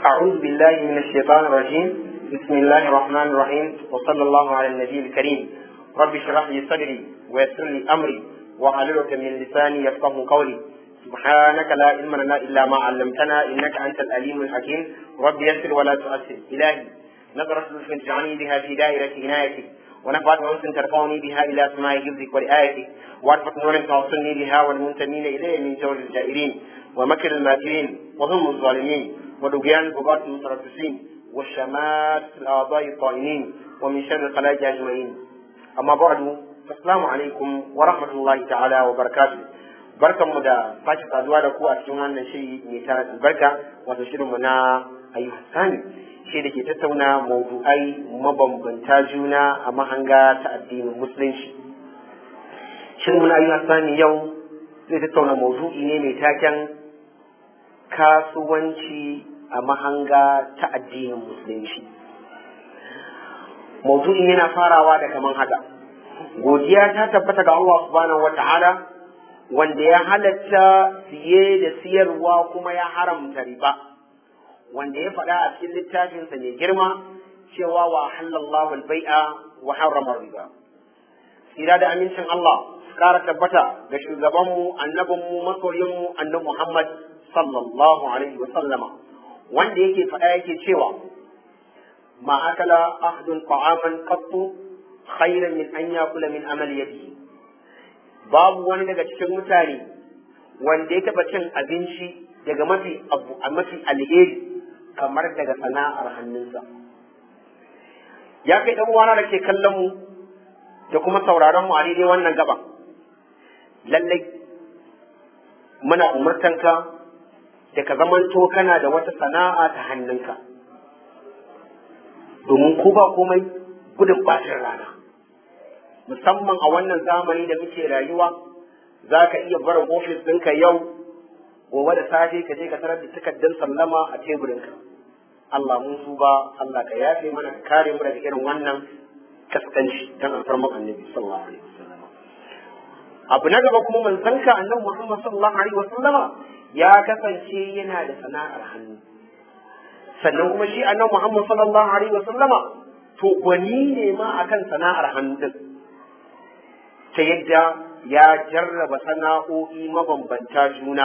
أعوذ بالله من الشيطان الرجيم بسم الله الرحمن الرحيم وصلى الله على النبي الكريم رب اشرح لي صدري ويسر لي أمري واحلل من لساني يفقه قولي سبحانك لا علم لنا إلا ما علمتنا إنك أنت الأليم الحكيم رب يسر ولا تؤثر إلهي نظرة لطف تجعلني بها في دائرة عنايتك ونفعت أنس ترفعني بها إلى سماء حفظك ورعايتك وعرفت نور توصلني بها والمنتمين إليه من جور الجائرين ومكر الماكرين وهم الظالمين ودقيان البغاة المتربصين والشمات الأعضاء الطائنين ومن شر الخلائق أجمعين أما بعد السلام عليكم ورحمة الله تعالى وبركاته barkan mu da sake saduwa da ku a cikin wannan shiri mai tara albarka wato shirin mu na ayyuka sani shi da ke tattauna maudu'ai mabambanta juna a mahanga ta addinin musulunci shirin mu na ayyuka sani yau zai tattauna maudu'i ne mai taken kasuwanci a mahanga ta addinin musulunci maudu'in yana farawa da kaman haka godiya ta tabbata ga Allah subhanahu wata'ala wanda ya halatta siye da siyarwa kuma ya haramta riba wanda ya faɗa a cikin littafinsa mai girma cewa wa halallahu al-bai'a wa harrama riba sira da amincin Allah su kara tabbata ga shugabanmu annabinmu masoyinmu annabi Muhammad sallallahu alaihi wa sallama wanda yake faɗa yake cewa ma akala ahdun ta'aman qattu khairan min an yakula min amali yadihi babu wani daga cikin mutane wanda ya taɓa cin abinci daga mafi abu a mafi alheri kamar daga sana'ar hannunsa ya kai ɗan uwana da ke kallon mu da kuma sauraron mu a daidai wannan gaba lallai muna umartanka da ka zamanto kana da wata sana'a ta hannunka domin ko ba komai gudun bacin rana musamman a wannan zamani da muke rayuwa za ka iya barin ofis ɗinka yau gobe da safe ka je ka tarar da takardar sallama a teburinka Allah mun su ba Allah ka yafe mana ka kare mu daga irin wannan kaskanci dan alfarman annabi sallallahu alaihi wasallam abu na gaba kuma manzon ka annabi Muhammad sallallahu alaihi wasallama ya kasance yana da sana'ar hannu sannan kuma shi annabi Muhammad sallallahu alaihi wasallama to gwani ne ma akan sana'ar hannu din ta yadda ya jarraba sana'o'i mabambanta juna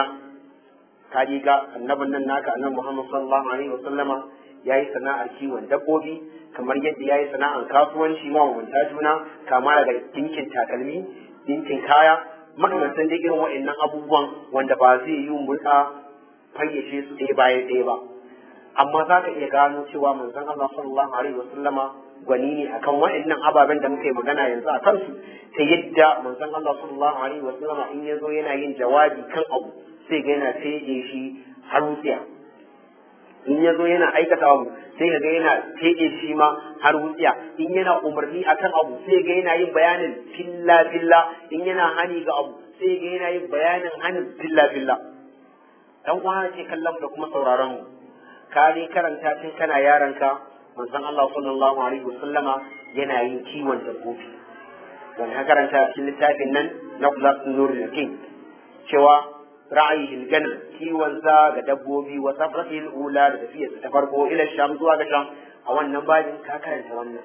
ka ga annabin nan naka annabi Muhammad sallallahu alaihi wasallama yayi sana'ar kiwon dabbobi kamar yadda yayi sana'ar kasuwanci mabambanta juna kama daga dinkin takalmi dinkin kaya makamantan da irin waɗannan abubuwan wanda ba zai yi mulka fayyace su ɗaya bayan ɗaya ba amma za ka iya gano cewa manzon Allah sallallahu alaihi wasallama gwani ne akan waɗannan ababen da muka yi magana yanzu a kansu ta yadda manzon Allah sallallahu alaihi wasallama in ya zo yana yin jawabi kan abu sai ga yana fege shi har wutsiya in ya zo yana aikata abu sai ga yana fege shi ma har wutsiya in yana umarni akan abu sai ga yana yin bayanin filla filla in yana hani ga abu sai ga yana yin bayanin hanin filla filla dan uwa ke kallon da kuma sauraron mu ka dai karanta tun kana yaranka manzon Allah sallallahu alaihi wasallama yana yin kiwon dabbobi dan ka karanta cikin littafin nan na Qulasun Nurul Yakin cewa ra'ayi ganam kiwon sa ga dabbobi wa safratil ula da tafiyar ta farko ila sham zuwa ga sham a wannan babin ka karanta wannan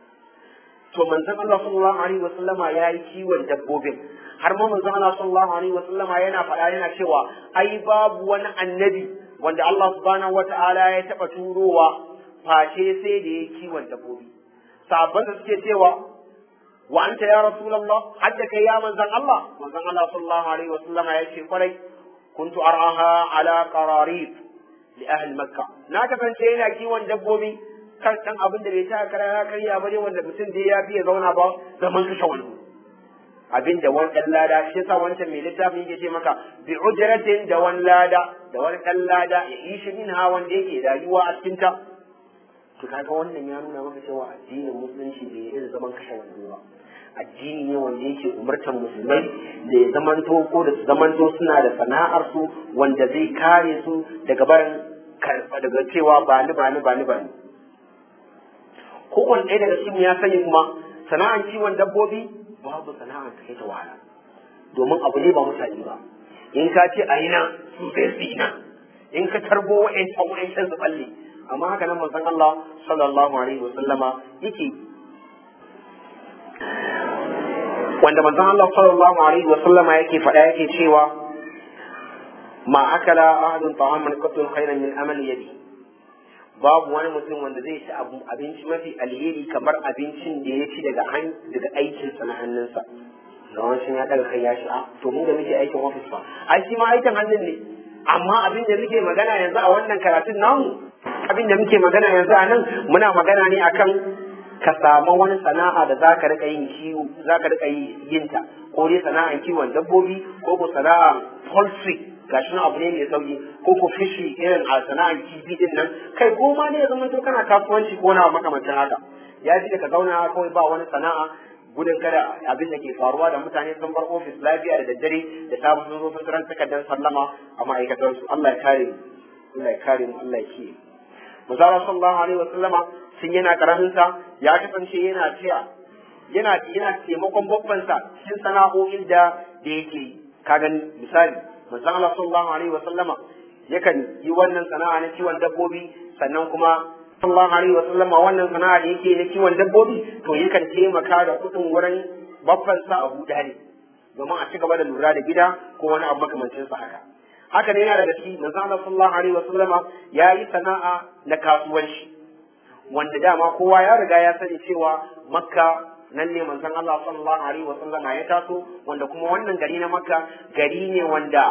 to manzon Allah sallallahu alaihi wasallama yayi kiwon dabbobin har ma manzon Allah sallallahu alaihi wasallama yana faɗa yana cewa ai babu wani annabi wanda Allah subhanahu wata'ala ya taɓa turowa face sai da ya kiwon dabbobi sabon da suke cewa wa anta ya rasulullah hadda kai ya manzon Allah manzon Allah sallallahu alaihi wa sallama ya ce kwarai kuntu ar'aha ala qararib li ahli makkah na kasance yana kiwon dabbobi kan dan abin da bai ta kara ya karya ba ne wanda mutum da ya fiye zauna ba zaman kashe wani abin da wani ɗan lada shi yasa wancan mai littafin yake ce maka bi ujratin da wani lada da wani ɗan lada ya yi shi min ha wanda yake rayuwa a cikin ta to kaga wannan ya nuna maka cewa addinin musulunci bai irin zaman kashe wando ba addini ne wanda yake umartar musulmai da ya zamanto ko da su zamanto suna da sana'ar su wanda zai kare su daga barin daga cewa ba ni ba ni ba ni ba ni kowane ɗaya daga cikin ya sani kuma sana'ar kiwon dabbobi babu sana'ar ta kai ta wahala domin abu ne ba mutane ba in ka ce a yi nan su sai su yi nan in ka tarbo wa'ancan wa'ancan su balle amma haka nan manzon Allah sallallahu alaihi wasallama yake wanda manzon Allah sallallahu alaihi wasallama yake faɗa yake cewa ma akala ahadun ta'aman qatun khairan min amali yadi babu wani mutum wanda zai ci abinci mafi alheri kamar abincin da ya ci daga daga aikinsa na hannunsa ga wancan ya daga kai ya shi to mu da muke aikin ofis ba ai shi ma aikin hannun ne amma abin da muke magana yanzu a wannan karatun namu abin da muke magana yanzu a nan muna magana ne akan ka samu wani sana'a da za ka rika yin kiwo za ka rika yin ta ko dai sana'an kiwon dabbobi ko ko sana'a poultry gashi abu ne mai sauki ko ko fishi irin a sana'ar kifi din nan kai ko ma ne ya zama to kana kasuwanci ko na makamancin haka ya ji ka zauna kawai ba wani sana'a gudun kada abin da ke faruwa da mutane sun bar ofis lafiya da daddare da safe sun zo sun ran takardar sallama a ma'aikatansu Allah ya kare mu Allah ya kare mu Allah ya kiyaye Musala sallallahu alaihi wa sallama sun yana karamin sa ya kasance yana tiya yana yana taimakon babban sa cikin sana'o'in da da yake ka gani misali manzon Allah sallallahu alaihi wa sallama yakan yi wannan sana'a na kiwon dabbobi sannan kuma sallallahu alaihi wa sallama wannan sana'a da yake na kiwon dabbobi to yakan taimaka da kuɗin wurin babban sa Abu Dalib domin a ci gaba da lura da gida ko wani abu makamancin sa haka haka ne yana daga cikin manzon Allah sallallahu alaihi wa sallama ya yi sana'a na kasuwanci wanda dama kowa ya riga ya sani cewa Makka nan ne manzon Allah sallallahu alaihi wa sallama ya taso wanda kuma wannan gari na Makka gari ne wanda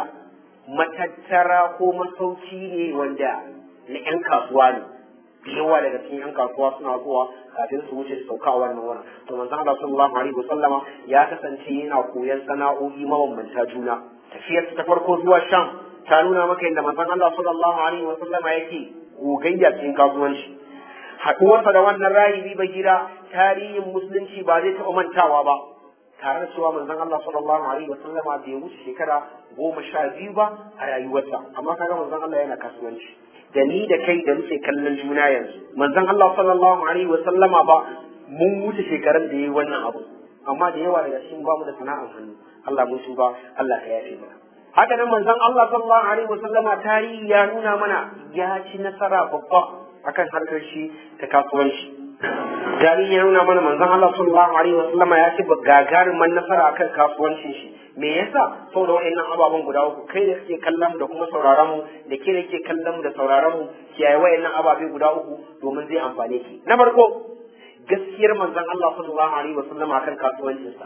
matattara ko masauki ne wanda na 'yan kasuwa ne da yawa daga cikin 'yan kasuwa suna zuwa kafin su wuce su sauka a wannan wurin to manzon Allah sallallahu alaihi wa sallama ya kasance yana koyon sana'o'i mabambanta juna tafiyar ta farko zuwa Sham ta nuna maka yadda manzon Allah sallallahu alaihi wa sallama yake gogayya cikin kasuwanci haɗuwarsa da wannan rahibi bagira tarihin musulunci ba zai taɓa mantawa ba tare da cewa manzon Allah sallallahu alaihi wa sallama bai wuce shekara goma sha biyu ba a rayuwarsa amma kaga manzon Allah yana kasuwanci da ni da kai da muke kallon juna yanzu manzon Allah sallallahu alaihi wa sallama ba mun wuce shekaran da yayi wannan abu amma da yawa daga cikin ba mu da sana'ar hannu Allah mun tuba Allah ka yafe mana haka nan manzon Allah sallallahu alaihi wa sallama tarihi ya nuna mana ya ci nasara babba akan harkar shi ta kasuwanci tarihi ya nuna mana manzon Allah sallallahu alaihi wa sallama ya ci gagarumin nasara akan kasuwancin shi me yasa saboda wa'annan ababen guda uku kai da kake kallon mu da kuma sauraron mu da ke da ke kallon mu da sauraron mu kiyaye wa'annan ababe guda uku domin zai amfane ki na farko gaskiyar manzon Allah sallallahu alaihi wa sallama akan kasuwancinsa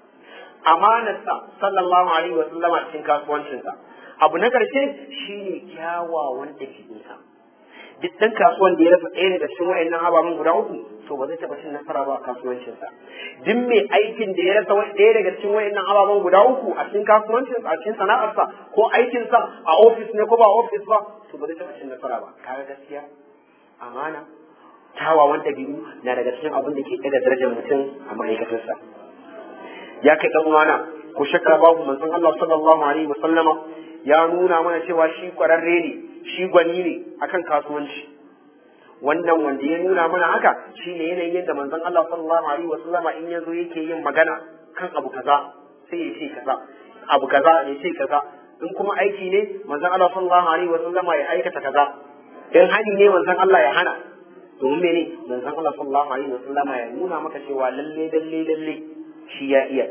amanarsa sallallahu alaihi wa sallama cikin kasuwancinsa abu na karshe shine kyawawan dabi'unsa duk ɗan kasuwan da ya rasa ɗaya daga cikin wa'annan ababen guda uku to ba zai taɓa cin nasara ba a kasuwancinsa duk mai aikin da ya rasa ɗaya daga cikin wa'annan ababen guda uku a cikin kasuwancinsa a cikin sana'arsa ko aikinsa a ofis ne ko ba ofis ba to ba zai taɓa cin nasara ba kaga gaskiya amana tawawan ɗabi'u na daga cikin abin da ke ɗaga darajar mutum a ma'aikatarsa ya kai ɗan uwana ko shakka babu manzon Allah sallallahu alaihi wa sallama ya nuna mana cewa shi kwararre ne shi gwani ne akan kasuwanci wannan wanda ya nuna mana haka shine yanayin yadda manzon Allah sallallahu alaihi wa sallama in yazo yake yin magana kan abu kaza sai ya ce kaza abu kaza ya ce kaza in kuma aiki ne manzon Allah sallallahu alaihi wa sallama ya aikata kaza in hani ne manzon Allah ya hana domin mene manzon Allah sallallahu alaihi wa sallama ya nuna maka cewa lalle lalle lalle shi ya iya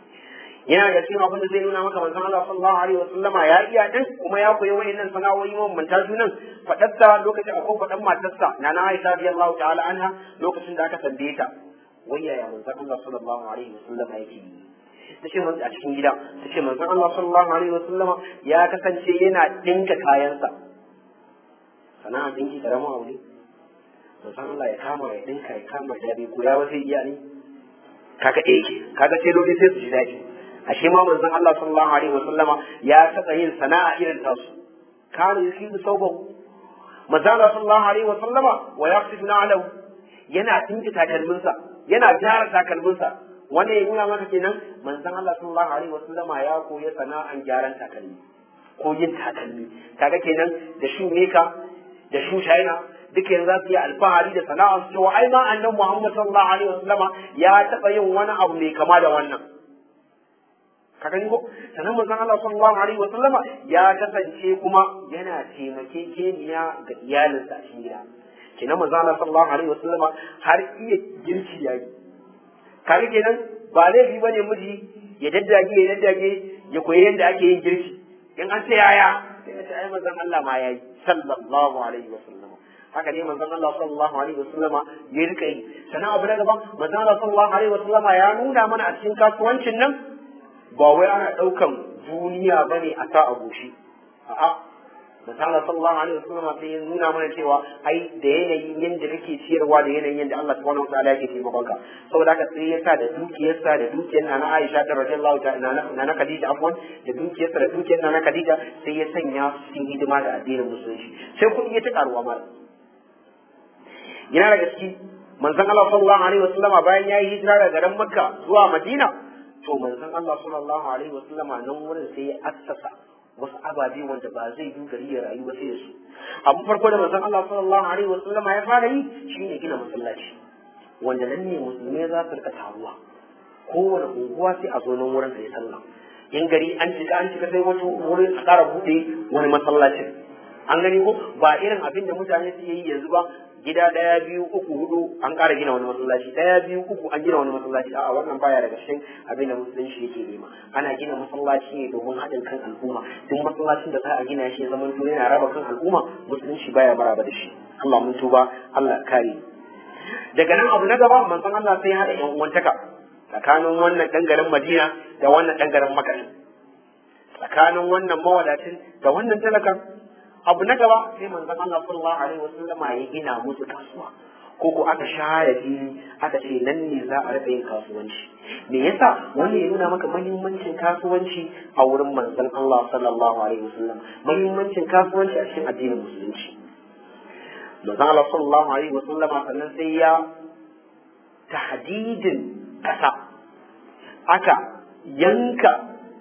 yana da cikin abin da zai nuna maka manzon Allah sallallahu alaihi wasallama ya iya din kuma ya koyi wayannan sana'o'i mabambanta junan fadarsa lokacin akwai fadan matarsa na na Aisha radiyallahu ta'ala anha lokacin da aka tambaye ta wai yaya manzon Allah sallallahu alaihi wasallama yake yi tace mun a cikin gida tace manzon Allah sallallahu alaihi wasallama ya kasance yana dinka kayansa sana'a dinki karamin abu ne manzon Allah ya kama ya dinka ya kama ya bai koya ba sai iya ne kaga eh kaga sai dole sai su ji daɗi ashe ma manzon Allah sallallahu alaihi wa sallama ya taɓa yin sana'a irin tasu kana yusibu saubahu manzon Allah sallallahu alaihi wa sallama wa yaqsifu na'lahu yana tinki takalminsa yana gyara takalminsa wannan ya nuna maka kenan manzon Allah sallallahu alaihi wa sallama ya koyi sana'an gyaran takalmi ko yin takalmi kaga kenan da shu meka da shu china duka yanzu za su yi alfahari da sana'ar su cewa ai ma annabi Muhammad sallallahu alaihi wa sallama ya taɓa yin wani abu mai kama da wannan ka gani ko sannan manzon Allah sallallahu alaihi wa sallama ya kasance kuma yana taimakekeniya ga iyalinsa a cikin gida kenan manzon Allah sallallahu alaihi wa sallama har iya girki yayi kaga kenan ba laifi bane miji ya daddage ya daddage ya koyi yadda ake yin girki in an ce yaya sai ya ce ai manzon Allah ma yayi sallallahu alaihi wa sallama haka ne manzon Allah sallallahu alaihi wa sallama ya rika yi sannan abu na gaba manzon Allah sallallahu alaihi wa sallama ya nuna mana a cikin kasuwancin nan ba wai ana ɗaukan duniya ba ne a sa a goshi a'a misali sallallahu alaihi wasallam sai ya nuna mana cewa ai da yanayin yadda kake ciyarwa da yanayin yadda Allah subhanahu wa ta'ala yake taimakon ka saboda haka sai ya sa da dukiyarsa da dukiyar nana Aisha ta radiyallahu ta'ala nana Khadija afwan da dukiyarsa da dukiyar nana Khadija sai ya sanya su cikin hidima da addinin musulunci sai kuɗi ya ta karuwa mara yana daga ciki manzon Allah sallallahu alaihi wasallam bayan ya yi hijira daga garin Makka zuwa Madina to manzon Allah sallallahu alaihi wa sallama nan wurin sai ya assasa wasu ababe wanda ba zai yi gari ya rayu ba sai da su abu farko da manzon Allah sallallahu alaihi wa sallama ya fara yi shine gina masallaci wanda nan ne musulmai za su rika taruwa kowane unguwa sai a zo nan wurin sai sallah in gari an cika an cika sai wani wurin a ƙara buɗe wani masallacin an gani ko ba irin abin da mutane suke yi yanzu ba gida ɗaya biyu uku hudu an ƙara gina wani masallaci ɗaya biyu uku an gina wani masallaci a'a wannan baya daga cikin abin da musulunci yake nema ana gina masallaci ne domin haɗin kan al'umma duk masallacin da za a gina shi ya zama to yana raba kan al'umma musulunci baya maraba da shi Allah mun tuba Allah kare daga nan abu na gaba manzon Allah sai haɗa yan uwantaka tsakanin wannan ɗan garin Madina da wannan ɗan garin Makka tsakanin wannan mawadacin da wannan talakan abu na gaba sai manzon Allah sallallahu alaihi wasallama ya gina musu kasuwa ko ko aka share fili aka ce nan ne za a rika yin kasuwanci me yasa wani ya nuna maka muhimmancin kasuwanci a wurin manzon Allah sallallahu alaihi wasallam muhimmancin kasuwanci a cikin addinin musulunci manzon Allah sallallahu alaihi wasallama sannan sai ya tahdidin kasa aka yanka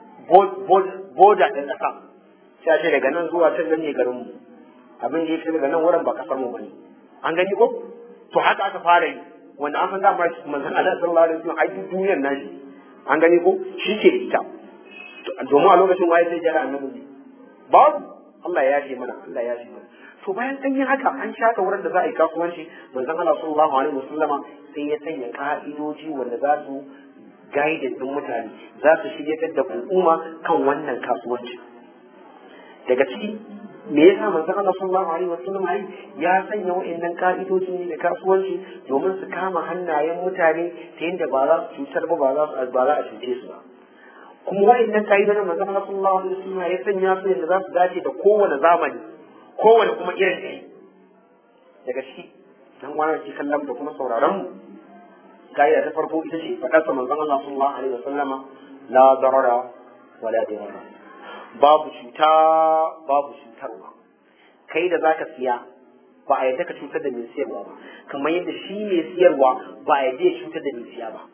boda ɗin ƙasa sai ce daga nan zuwa can nan ne garin mu abin da yake daga nan wurin ba kasar mu bane an gani ko to haka aka fara yi wanda an san dama manzon Allah sallallahu alaihi wasallam ai duniyar nashi an gani ko shi ke da ita domin a lokacin waye sai jira annabi ne babu Allah ya yafe mana Allah ya yafe mana to bayan an yi haka an shaka wurin da za a yi kasuwanci manzon Allah sallallahu alaihi wasallama sai ya sanya ka'idoji wanda za su gaidin din mutane za su shiryatar da al'umma kan wannan kasuwanci daga ciki me yasa manzon Allah sallallahu alaihi wasallam ai ya sanya wa'annan ka'idoji ne da kasuwanci domin su kama hannayen mutane ta yadda ba za su cutar ba ba za su ba za a cuce su ba kuma wa'annan ka'idojin manzon Allah sallallahu alaihi wasallam ya sanya su yadda za su dace da kowane zamani kowane kuma irin kai daga ciki dan wani ji kallon da kuma sauraron mu ka'ida ta farko ita ce faɗar sa manzon Allah sallallahu alaihi wasallama la darara wala dirara babu cuta babu cutarwa kai da zaka siya ba a yadda ka cutar da mai siyarwa ba kamar yadda shi mai siyarwa ba a yadda ya cutar da mai siya ba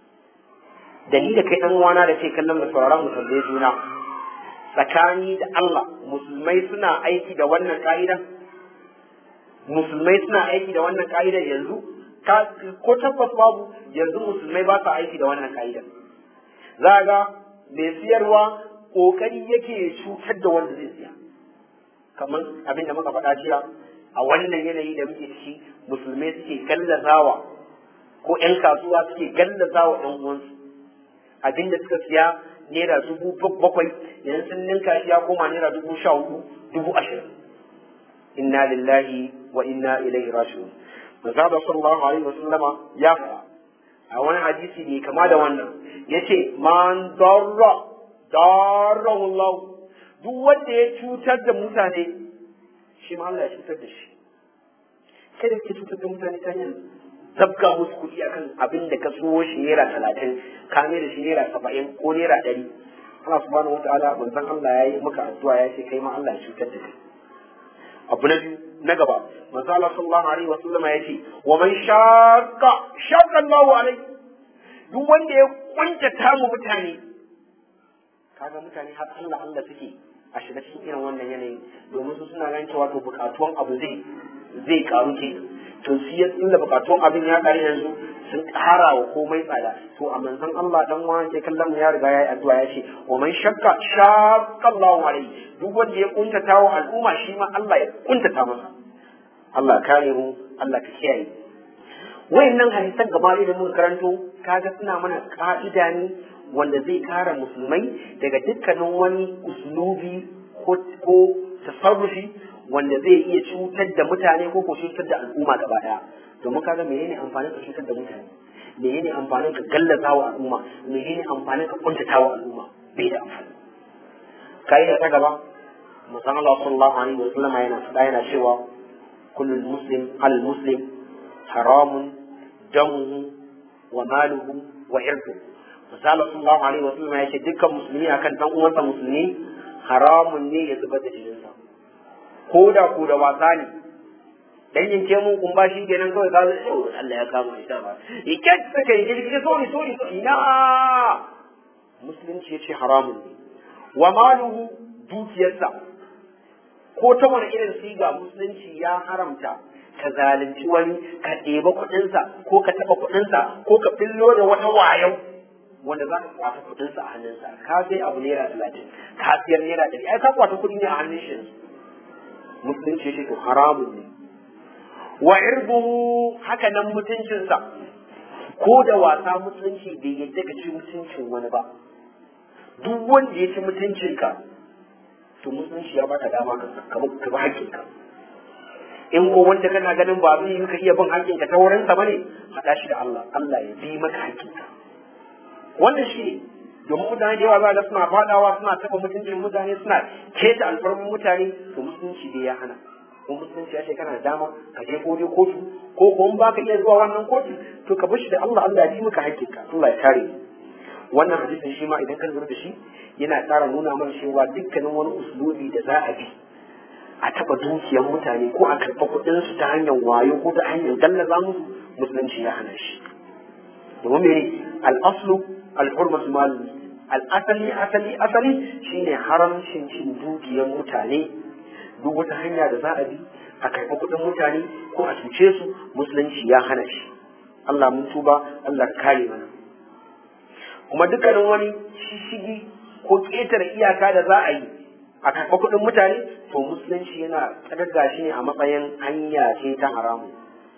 da ni da kai dan uwana da ke kallon da sauraron mu tambaye juna tsakani da Allah musulmai suna aiki da wannan ka'idan musulmai suna aiki da wannan ka'idan yanzu ko tabbas babu yanzu musulmai ba sa aiki da wannan ka'idan za ga mai siyarwa kokari yake cutar da wanda zai siya kamar abin da muka faɗa jiya a wannan yanayi da muke ciki musulmai suke gallazawa ko 'yan kasuwa suke gallazawa 'yan uwansu abin da suka siya naira dubu bakwai yanzu sun ninka shi ya koma naira dubu sha hudu dubu ashirin inna lillahi wa inna ilaihi raji'un manzo sallallahu alaihi wasallama ya faɗa a wani hadisi ne kama da wannan yace man darra darra Allah duk wanda ya cutar da mutane shi ma Allah ya cutar da shi kada ka cutar da mutane ta hanyar zabga musu kuɗi akan abin da ka so shi naira talatin ka mai da shi naira saba'in ko naira ɗari Allah subhanahu wataala manzon Allah ya yi maka addu'a ya ce kai ma Allah ya cutar da kai abu na biyu na gaba manzo Allah sallallahu alaihi wa sallama ya ce wa man shaqqa shaqqa Allahu alaihi duk wanda ya kuntata mu mutane kaga mutane har Allah Allah suke a shiga cikin irin wannan yanayi domin su suna ganin cewa to bukatuwan abu zai zai karu ke to shi ya tunda bukatun abin ya kare yanzu sun ƙara wa komai tsada to a manzon Allah dan wani ke kallon ya riga ya yi addu'a ya ce wa man shakka shaqqa Allahu alayhi duk wanda ya kuntata wa al'umma shi ma Allah ya kuntata masa Allah kare mu Allah ka kiyaye wayannan hadisan gaba da mun karanto kaga suna mana ka'ida ne wanda zai kare musulmai daga dukkanin wani uslubi ko ko tasarrufi wanda zai iya cutar da mutane ko ko cutar da al'umma gaba daya domin kaga menene amfanin ka cutar da mutane menene amfanin ka gallaza wa al'umma menene amfanin ka kuntata wa al'umma bai da amfani kai da ta gaba musan Allah sallallahu alaihi wa sallam yana faɗa yana cewa kullu muslim al muslim haramun damuhu wa maluhu wa irduhu misali sallallahu alaihi wa sallam ya ce dukkan musulmi akan dan uwansa musulmi haramun ne ya zubar da jininsa ko da ko da wasa ne dan yanke mun kun ba shi kenan kawai ka zai Allah ya kama shi ba yake saka yi girgi sorry sorry ina musulunci yace haramun ne wa maluhu dukiyarsa ko ta wani irin siga musulunci ya haramta ka zalunci wani ka ɗeba kuɗinsa ko ka taɓa kuɗinsa ko ka fillo da wata wayau wanda za ka kwata kuɗinsa a hannunsa ka sai abu naira talatin ka siyar naira ɗari ai ka kwata kuɗi ne a hannun shi musulunci ya ce to haramun ne wa irbuhu haka nan mutuncinsa ko da wasa musulunci bai yadda ka ci mutuncin wani ba duk wanda ya ci mutuncinka to musulunci ya baka dama ka bi haƙƙinka in ko wanda kana ganin ba zai yi ka iya bin haƙƙinka ta wurinsa bane haɗa shi da Allah Allah ya bi maka haƙƙinka wannan shi ne domin mutane da yawa za ga suna faɗawa suna taɓa mutuncin mutane suna keta alfarmin mutane to musulunci dai ya hana ko musulunci ya ce kana da dama ka je ko kotu ko ko in baka iya zuwa wannan kotu to ka bashi da Allah Allah ya ji maka haƙƙinka Allah ya kare wannan hadisin shi ma idan ka lura da shi yana ƙara nuna mana cewa dukkanin wani uslubi da za a bi a taɓa dukiyar mutane ko a karɓa kuɗinsu ta hanyar wayo ko ta hanyar gallaza musu musulunci ya hana shi domin mene al'aslu al'urmatu mal al'asali asali asali shine haramcin cin dukiyar mutane duk wata hanya da za a bi a karɓi kuɗin mutane ko a cuce su musulunci ya hana shi Allah mun tuba Allah kare mana kuma dukkanin wani shishigi ko ƙetare iyaka da za a yi a karɓi kuɗin mutane to musulunci yana tsagaga shi ne a matsayin hanya ce ta haramu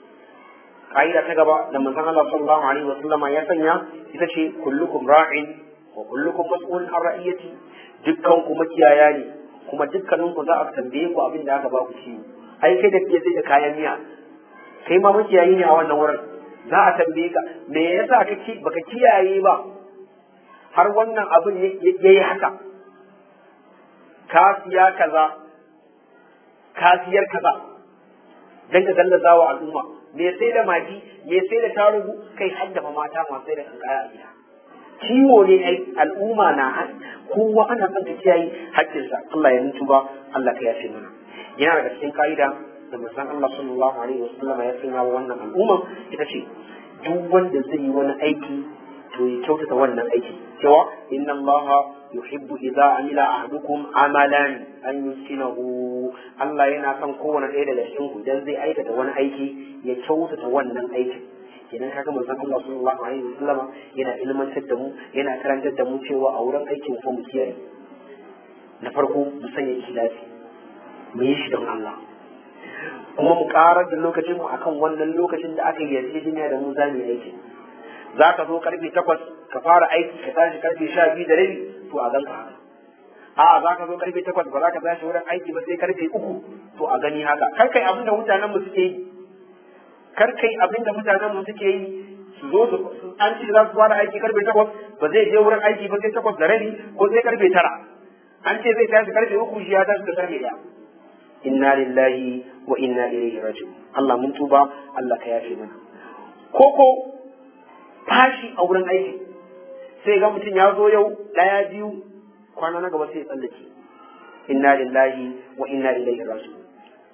ka'ida ta gaba da manzon Allah sallallahu alaihi wa sallama ya sanya ita ce kullukum ra'in wa kullukum mas'ulun an ra'iyati dukkan ku makiyaya ne kuma dukkanin ku za a tambaye ku abin da aka ba ku ciwo ai kai da ke sai da kayan miya kai ma makiyayi ne a wannan wurin za a tambaye ka me yasa kake baka kiyaye ba har wannan abin yayi haka ka siya kaza ka siyar kaza dan ka gallaza wa al'umma me sai da magi me sai da tarugu kai haddafa mata masu sai da kankara a gida ciwo ne ai al'umma na kowa ana son ka kiyaye haƙƙinsa Allah ya mutu ba Allah ka yafe mana yana daga cikin ka'ida da manzon Allah sallallahu alaihi wasallam ya sanya wa wannan al'umma ita ce duk wanda zai yi wani aiki to ya kyautata wannan aiki cewa inna Allah yuhibbu idza amila ahadukum amalan an yuskinahu Allah yana son kowane ɗaya daga cikin ku idan zai aikata wani aiki ya kyautata wannan aikin idan kaga manzon Allah sallallahu alaihi wasallam yana ilmantar da mu yana karantar da mu cewa a wurin aikin ko mu kiyaye na farko mu sanya ikhlasi mu yi shi don Allah kuma mu karar da lokacin mu akan wannan lokacin da aka yi yarjejeniya da mu za mu yi aiki za ka zo karfe takwas ka fara aiki ka tashi karfe sha biyu da rabi to a ganka haka a za ka zo karfe takwas ba za ka tashi wurin aiki ba sai karfe uku to a gani haka kar kai abin da mutanen mu suke yi kar kai abin da mutanen mu suke yi su zo su an ce za su fara aiki karfe takwas ba zai je wurin aiki ba sai takwas da rabi ko sai karfe tara an ce zai tashi karfe uku shi ya tashi da karfe ɗaya inna lillahi wa inna ilaihi raji'un Allah mun tuba Allah ka yafe mana koko fashi a wurin aiki sai ga mutum ya zo yau ɗaya biyu kwana na gaba sai ya tsallake inna lillahi wa inna ilaihi raji'un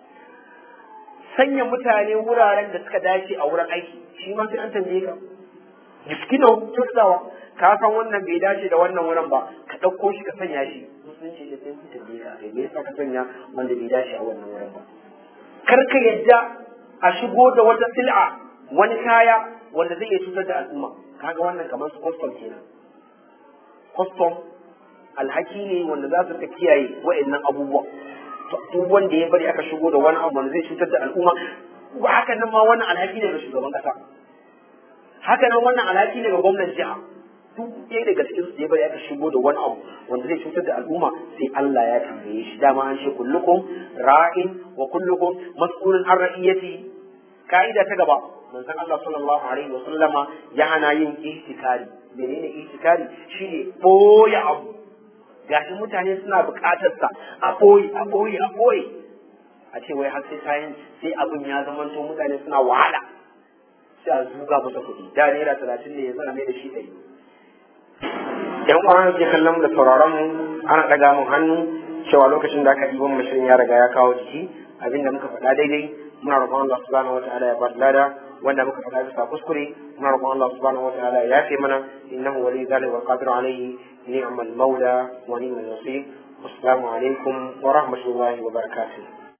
sanya mutane wuraren da suka dace a wurin aiki shi ma sai an tambaye ka jiskino kyautawa ka san wannan bai dace da wannan wurin ba ka ɗauko shi ka sanya shi musulunci da sai sun tambaye ka kai me yasa ka sanya wanda bai dace a wannan wurin ba kar ka yadda a shigo da wata sil'a wani kaya wanda zai iya cutar da al'umma kaga wannan kamar su custom kenan custom alhaki ne wanda za su rika kiyaye wa'annan abubuwa duk wanda ya bari aka shigo da wani abu wanda zai cutar da al'umma ba haka nan ma wannan alhaki ne ga shugaban kasa haka nan wannan alhaki ne ga gwamnan jiha duk ɗaya daga cikin su ya bari aka shigo da wani abu wanda zai cutar da al'umma sai Allah ya tambaye shi dama an ce kullukum ra'in wa kullukum mas'ulun an ra'iyati ka'ida ta gaba manzon Allah sallallahu alaihi wa sallama ya hana yin ihtikari menene ihtikari shine boye abu gashi mutane suna buƙatar sa a boye a boye a boye a ce wai har sai kayan sai abin ya zamanto mutane suna wahala sai a zuga masa kuɗi da naira talatin ne yanzu a mai da shi ɗari yan uwan ke kallon mu da sauraron mu ana ɗaga mun hannu cewa lokacin da aka ɗiban mashirin ya riga ya kawo jiki abinda muka faɗa daidai muna roƙon Allah subhanahu wa ta'ala ya ba lada wanda muka faɗa bisa kuskure muna roƙon Allah subhanahu wa ta'ala ya yafe mana innahu wali zalika wal qadir alayhi ni'mal mawla wa ni'mal nasir assalamu alaikum wa rahmatullahi wa barakatuh